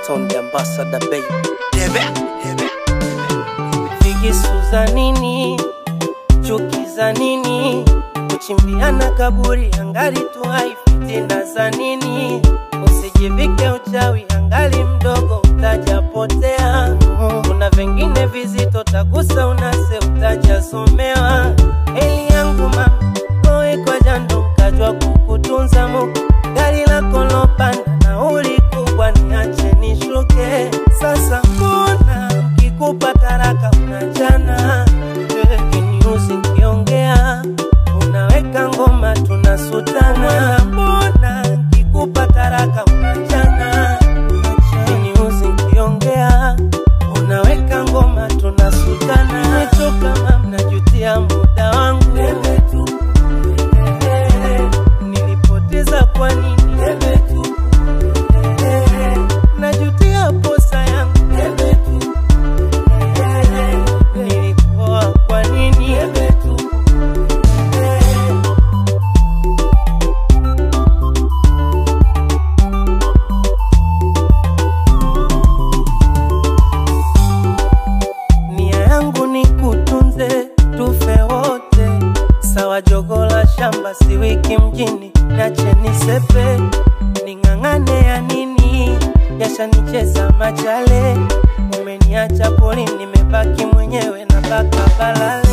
Stone the ambassador baby. Debe, debe, Vigisu za nini? Chuki za nini? Kuchimbiana kaburi angali tu hai, fitina za nini? Usijivike uchawi angali mdogo, utajapotea. Kuna vingine vizito, tagusa unase, utajasomewa. Eli yangu mama, koe kwa jando, mkajwa kukutunza Mungu. Gari lako lopanda, nauli kubwa, niache nishuke. Sasa mbona kikupa taraka unachana kiniuzi nkiongea unaweka ngoma tunasutana mbona kikupa taraka unachana kiniuzi nkiongea unaweka ngoma tunasutana nimechoka mam najutia muda wangu nilipoteza kwa nini najutia posa yangu nilikuwa kwa nini nia yangu ni kutunze tufe wote sawa jogola shamba si wiki mjini nache nisepe ning'ang'ane ya nini yashanicheza machale umeniacha poli nimebaki mwenyewe na baka balale